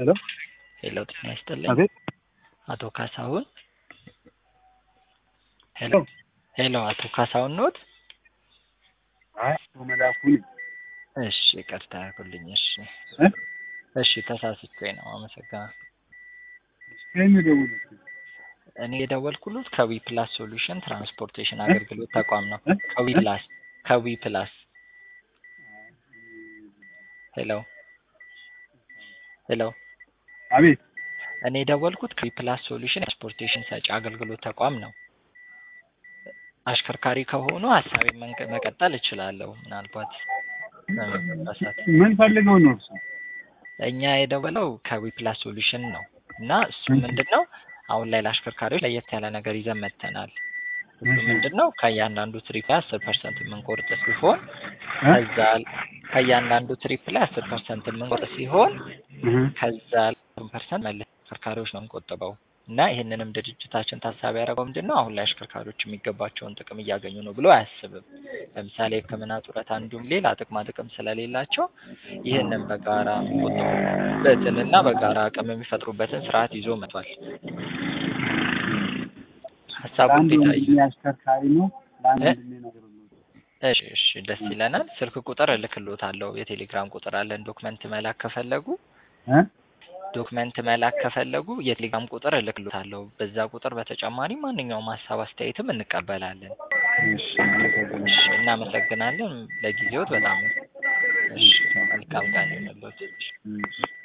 ሄሎ ሄሎ ጤና ይስጥልኝ። አቤት አቶ ካሳሁን ሄሎ ሄሎ አቶ ካሳሁን ኖት? አይ አቶ መላኩ ነኝ። እሺ ይቅርታ ያርጉልኝ። እሺ እ? እሺ ተሳስቼ ነው። አመሰግናለሁ። ከየት ነው የደወሉት? እኔ የደወልኩሉት ከዊ ፕላስ ሶሉሽን ትራንስፖርቴሽን አገልግሎት ተቋም ነው። እ? ከዊ ፕላስ ከዊ ፕላስ ሄሎ ሄሎ አቤት እኔ የደወልኩት ከዊ ፕላስ ሶሉሽን ትራንስፖርቴሽን ሰጪ አገልግሎት ተቋም ነው። አሽከርካሪ ከሆኑ ሀሳቤን መንቀ- መቀጠል እችላለሁ። ምናልባት በመሳሳት ምን ፈልገው ነው እርሱ? እኛ የደወለው ከዊ ፕላስ ሶሉሽን ነው እና እሱ ምንድን ነው አሁን ላይ ለአሽከርካሪዎች ለየት ያለ ነገር ይዘን መጥተናል። እሱ እሺ። ምንድን ነው ከእያንዳንዱ ትሪፕ ላይ አስር ፐርሰንት የምንቆርጥ ሲሆን እ? ከዛ ከእያንዳንዱ ትሪፕ ላይ አስር ፐርሰንት የምንቆርጥ ሲሆን እህ። ከዛ ፐርሰንት መልስ አሽከርካሪዎች ነው የምንቆጥበው እና ይህንንም ድርጅታችን ታሳቢ ያደረገው ምንድን ነው አሁን ላይ አሽከርካሪዎች የሚገባቸውን ጥቅም እያገኙ ነው ብሎ አያስብም። ለምሳሌ ሕክምና ጡረታ፣ እንዲሁም ሌላ ጥቅማ ጥቅም ስለሌላቸው ይህንን በጋራ የሚቆጥቡበትን እና በጋራ አቅም የሚፈጥሩበትን ስርዓት ይዞ መጥቷል። ሀሳቡ ለአንድ እንዴት አዩ? ወንድሜ አሽከርካሪ ነው። ለአንድ እ? ወንድሜ ነገር ነው። እሺ እሺ ደስ ይለናል። ስልክ ቁጥር እልክልዎታለሁ። የቴሌግራም ቁጥር አለን። ዶክመንት መላክ ከፈለጉ እ? ዶክመንት መላክ ከፈለጉ የቴሌግራም ቁጥር እልክልዎታለሁ። በዛ ቁጥር በተጨማሪ ማንኛውም ሀሳብ አስተያየትም እንቀበላለን። እሺ አመሰግናለሁ። እሺ እናመሰግናለን። ለጊዜዎት በጣም እሺ መልካም ቀን ይሁንልዎት። እሺ